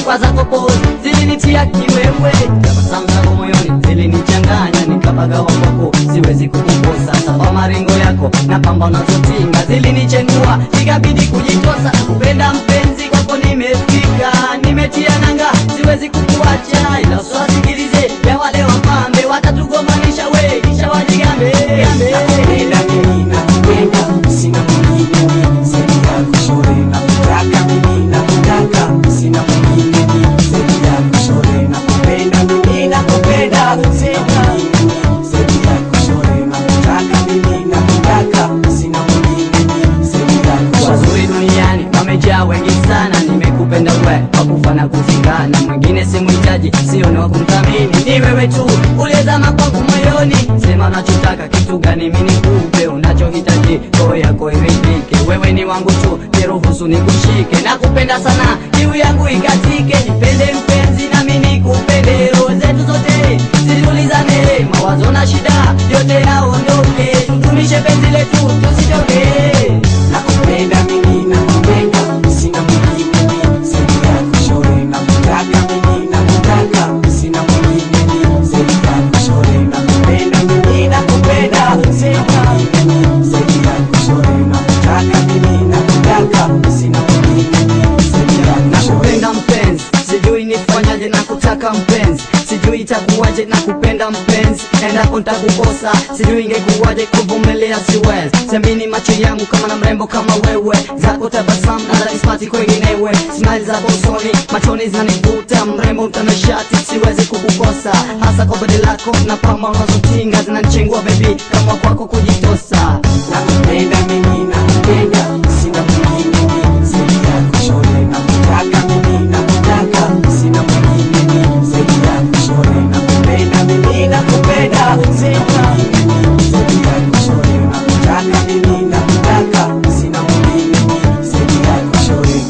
kwa zako pozi zilinitia kiwewe, tabasamu zako moyoni zilinichanganya, nikapagawa kwako, siwezi kukukosa. Saba maringo yako na pamba unazotinga zilinichenua, ikabidi kujitosa. Kupenda mpenzi kwako nimefika, nimetia nanga, siwezi kukuacha, ila usiwasikilize ya wale wapambe, watatugomanisha we, kisha wajigambe Nakupenda mimi nakupenda, sina mwingine mimi zaidi yako shore. Nakutaka mimi nakutaka, sina mwingine mimi zaidi yako shore. Nakupenda mimi nakupenda, sina mwingine mimi zaidi yako shore. Nakutaka mimi nakutaka, sina mwingine mimi zaidi yako shore. wazuri duniani wamejaa wengi sana, nimekupenda we wakufa na kuzikana, mwingine simhitaji, sio ni wa kumthamini, ni wewe tu uliyezama kwangu moyoni. Sema unachotaka kitu gani, mimi nikupe unachohitaji, roho yako iridhike. Wewe ni wangu tu, niruhusu nikushike, nakupenda sana, kiu yangu ikatike, nipende mpenzi nami nikupende, roho zetu zote zitulizane, mawazo na shida yote yaondoke, tutumishe penzi letu tusichoke. Nakupenda mimi nakupenda, sina mwingine mimi zaidi yako shore. Nakutaka mimi nakutaka, sina mwingine mimi zaidi yako shore. Nakupenda mimi nakupenda, sina mwingine mimi zaidi yako shore. Nakutaka mimi nakutaka, sina mwingine mimi zaidi yako shore. nakupenda mpenzi, sijui nifanyaje, nakutaka mpenzi, sijui itakuwaje, nakupenda mpenzi, endapo nitakukosa, sijui ingekuwaje, kuvumilia siwezi, semini macho yangu kama na mrembo kama wewe, zako tabasamu nadhani sipati kwenginewe, smile zako usoni, machoni zinanivuta, mrembo mtanashati, siwezi kukukosa, hasa kwa bodi lako na pamba unazotinga zinanichengua baby, kama kwako kujitosa. Nakupenda mimi nakupenda, sina mwingine mimi zaidi yako shore. Nakutaka mimi nakutaka, sina mwingine mimi zaidi yako shore. Nakupenda mimi nakupenda, sina mwingine mimi zaidi yako shore. Nakutaka mimi nakutaka, sina mwingine mimi zaidi yako shore.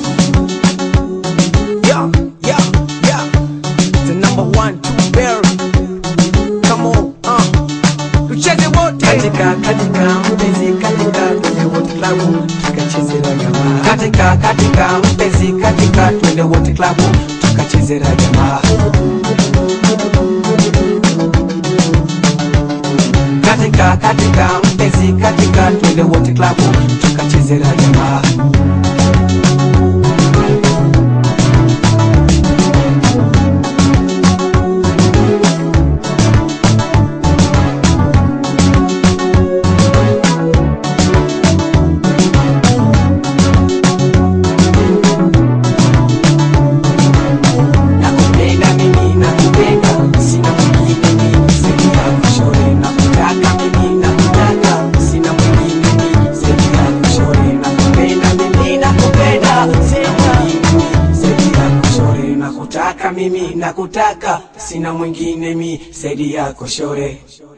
Yeah, yeah, yeah. The number one, two bear. Come on, uh. Tucheze wote. Katika katika mpenzi katika twende wote klabu tukachezera jamaa. Katika katika mpenzi katika twende wote klabu tukachezera jamaa. Katika katika mpenzi katika twende wote klabu tukachezera jamaa. Nakupenda mimi nakupenda, sina mwingine mimi zaidi yako shore. Nakutaka mimi nakutaka, sina mwingine mimi zaidi yako shore. Nakupenda mimi nakupenda, sina mwingine mimi zaidi yako shore. Nakutaka mimi nakutaka, sina mwingine mimi zaidi yako shore.